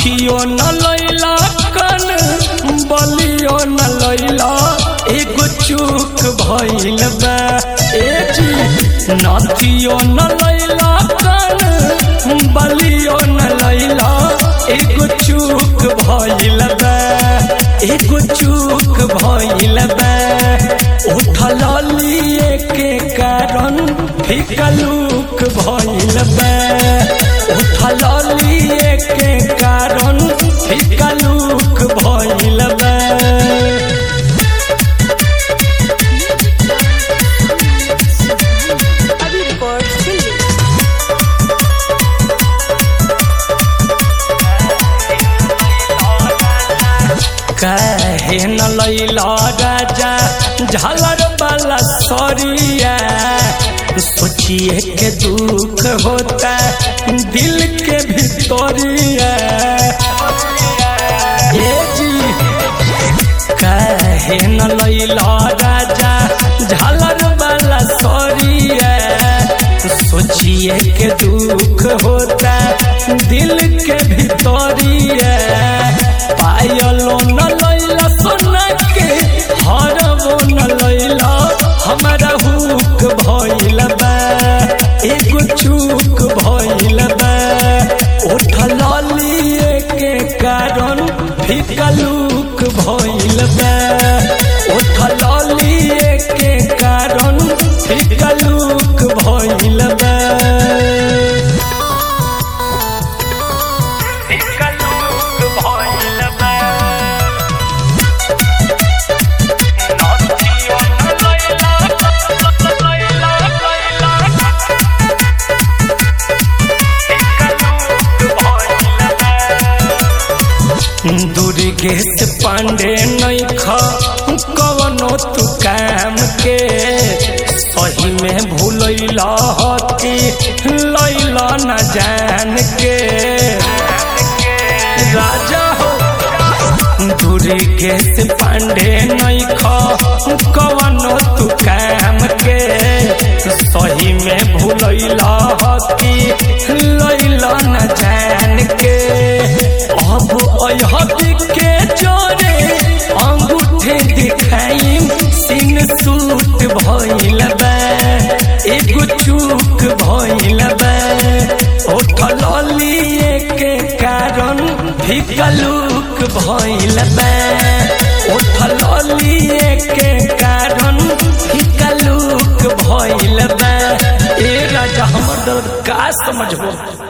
नथियो न लैला कन बलियो न लैला एगो चूक भइल बा ए जी नथियो न लैला कन बलियो न लैला एगो चूक भइल बा एगो चूक भइल बा उठल लिए के कारण फिकलूक भइल बा उठल लिए के कारण फिकलूक भइल बा अभी रिकॉर्ड दिल्ली कहे न लैला राजा झालर वाला सरिया सोचिए के दुख होता दिल के भितरिया ए जी कहे न लैला राजा झालर वाला सरिया सोचिए के दुख होता दिल के भितरिया पायलो न लैला सोना के हरबो न लैला हमारा हुक भइल बा एगो चूक भइल बा उठल लिए के कारण फिकलूक भइल बा उठल लिए के कारण फिकलूक भइल बा फिकलूक भइल बा नथियो न लैला लैला दुर्गेश पांडे नैख कवनो तू काम के सही में भूलैला हती लैला न जान के राजा हो दुर्गेश पांडे नैख कवनो तू काम के सही में भूलैला हती लैला न जान के अब अहबी के जोरे अंगूठे दिखाई सिन सूट भइल बा एगो चूक भइल बा उठल लिए के कारण फिकलूक भइल बा उठल लिए के कारण फिकलूक भइल बा ए राजा हमर दर्द का समझबो